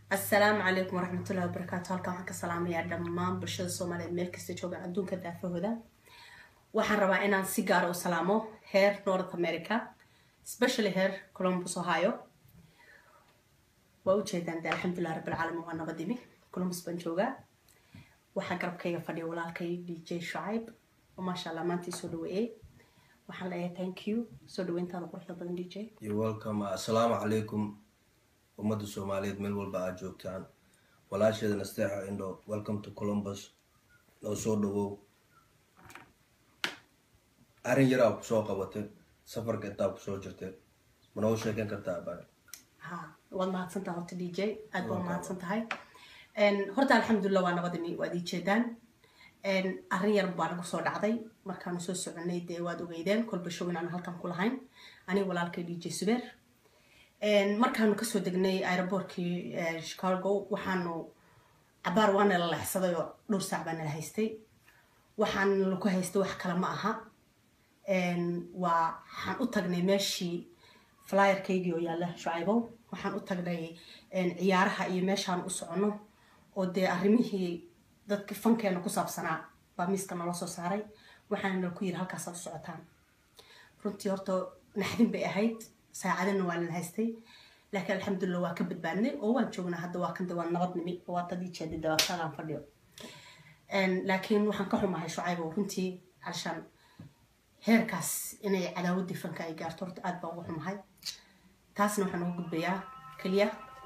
asalaamu calaykum waraxmatullahi wabarakaatu halkan waxaan ka salaamayaa dhammaan bulshada soomaaliyeed meel kasta jooga adduunka daafahooda waxaan rabaa inaan si gaara u salaamo heer north america especially heer columbus ohio waa ujeedaan de alxamdulilah rabbilcaalamiin waa nabadimi columbus baan joogaa waxaa garabkayga fadhiya walaalkay d j shucayb oo maasha allah maanta isoo dhaweeyey waxaan leeyahay thank you soo dhaweyntaada quruxda badan d j yo welcome assalaamu calaykum ummadda soomaaliyeed meel walba aad joogtaan walaasheeda nasteexa indho welcome to columbus noo soo dhawow arrin yaraa kusoo qabatay safarka intaa kusoo jirtay ma noo sheekan kartaa abaa ha waad mahadsantaha horta d j aad baa mahadsan tahay horta alxamdulilah waa nabadimi waad ii jeedaan arrin yar baa nagu soo dhacday markaanu soo soconay dee waad ogeydeen kolba show inaanu halkan ku lahayn aniga walaalkay d j subeer markaanu kasoo degnay aeroboortkii chicago waxaanu cabaar waa nala leexsaday oo dhowr saac baa nala haystay waxaan laku haystay wax kale ma aha waa waxaan u tagnay meeshii flyerkaygii oo yaalla shucaybow waxaan u tagnay ciyaaraha iyo meeshaan u soconno oo dee arrimihii dadka fankeena ku saabsanaa baa miiska nala soo saaray waxaana nala ku yiri halkaasaad u socotaan runtii horta naxdin bay ahayd saacadana waa nala haystay laakiin alxamdulilah waa ka badbaadnay oo waan joognaa hadda waa kanta waa nabadnimi oo waa tadii jeeda dabaatadaan fadhiyo laakiin waxaan ka xumahay shucaybow runtii alshaan heerkaas inay cadaawadii fanka ay gaarto horta aad baan ugu xumahay taasna waxaan uga gudbayaa keliya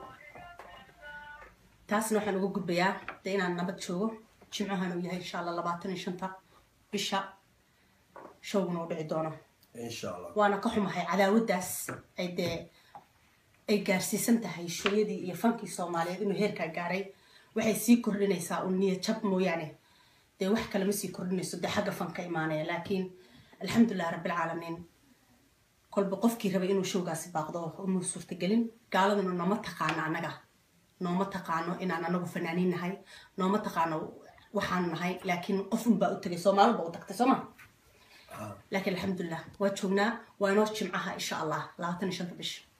taasna waxaan uga gudbayaa de inaan nabad joogo jimcahan uu yahay insha allah labaatan iyo shanta bisha showguna u dhici doono insha allah waana ka xumahay cadaawadaas ay dee ay gaarsiisan tahay shooyadii iyo fankii soomaaliyeed inuu heerkaa gaaray waxay sii kordhinaysaa un niyad jab mooyaane dee wax kale ma sii kordhinayso dee xagga fanka imaanaya laakiin alxamdulilah rabbilcaalamiin kolba qofkii rabay inuu showgaasi baaqdo umuu suurtagelin gaaladuna nooma taqaano annaga nooma taqaano inaan anagu fanaaniin nahay nooma taqaano waxaan nahay laakiin qof unbaa u tagay soomaali baa u tagtay sooma laakiin alxamdulilah waa joognaa waa inoo jimcaha insha allah labaatan iyo shanta bisha